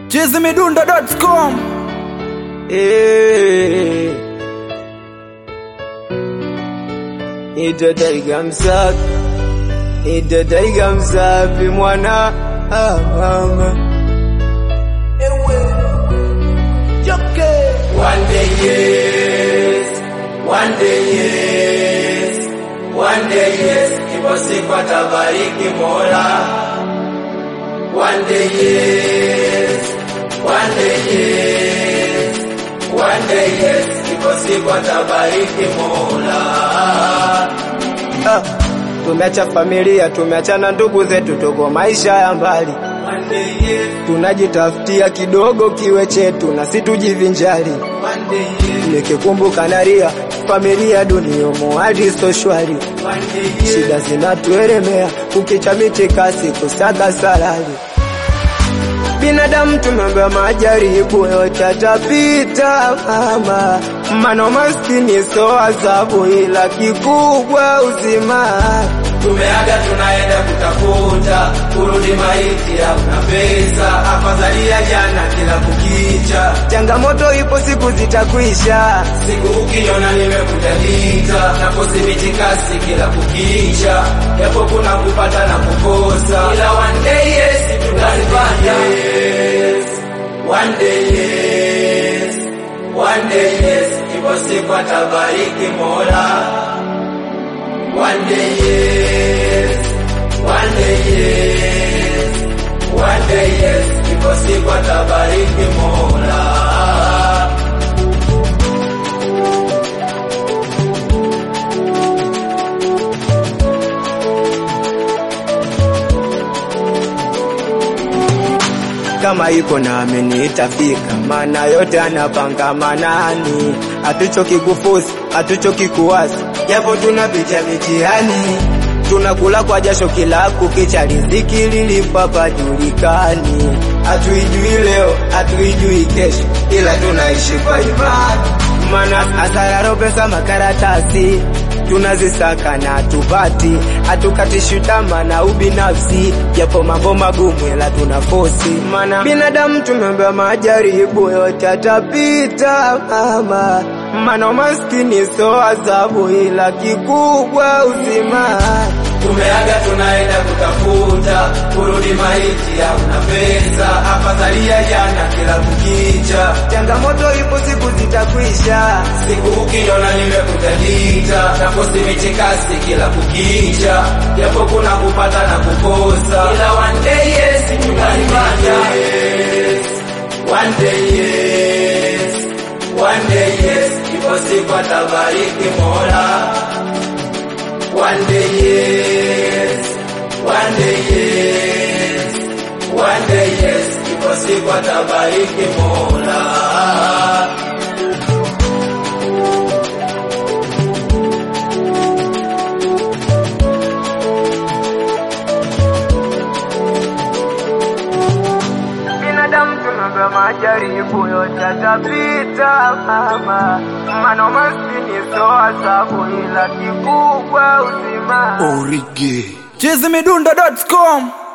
chizimidundo.com Eh. Nitadaiga msafi, nitadaiga msafi mwana ah, mama. One day yes, one day yes, one day yes, ipo siku atabariki Mola. One day yes, one day yes, one day yes, ipo siku atabariki Mola. Ah, tumeacha familia, tumeachana ndugu zetu, tuko maisha ya mbali, One day yes, tunajitafutia kidogo kiwe chetu na situjivinjari. one day yes, Nikikumbuka nalia, familia duniomo hadi so shwari, one day yes, shida zinatuelemea, kukicha miti kasi kusaga salali. Binadamu tumeambiwa majaribu yote atapita mama, mano maskini so adhabu, ila kikubwa uzima. Tumeaga tunaenda kutafuta kurudi maiti, hakuna pesa, afadhali ya jana kila kukicha. Changamoto ipo, siku zitakwisha. Siku ukiona nimekutalita na kusimiti kasi kila kukicha, japo kuna kupata na kukosa, ila one day yes tutazipata. Yes, one day yes, one day yes, ipo siku atabariki Mola. One day yes, one day yes, one day yes, ipo siku atabariki Mola. kama iko nami itafika, maana yote anapanga manani. Hatuchoki kufusi, hatuchoki kuwasi, japo tunapitia mitihani, tunakula kwa jasho kila kukicha, riziki lilipapa julikani. Hatuijui leo, hatuijui kesho, ila tunaishi kwa imani, maana hasara pesa makaratasi tunazisaka na tupati, hatukatishi tamaa na ubinafsi, japo mambo magumu ila tuna fosi, maana binadamu tumeambiwa majaribu yote atapita mama, maana maskini so adhabu, ila kikubwa uzima. Tumeaga tunaenda kutafuta kurudi maiti, hakuna pesa, afadhali ya jana kila kukicha. Changamoto ipo, siku zitakwisha. Siku ukiona nimekutalita na kusimiti kasi kila kukicha, japo kuna kupata na kukosa, ila one day yes tutazipata. Yes, one day yes, one day yes, ipo siku atabariki Mola. One day yes, one day yes, one day yes, ipo siku atabariki Mola. binadamu tumeambiwa majaribu yote atapita mama, maana maskini so adhabu, ila kikubwa uzima. chizimidundo.com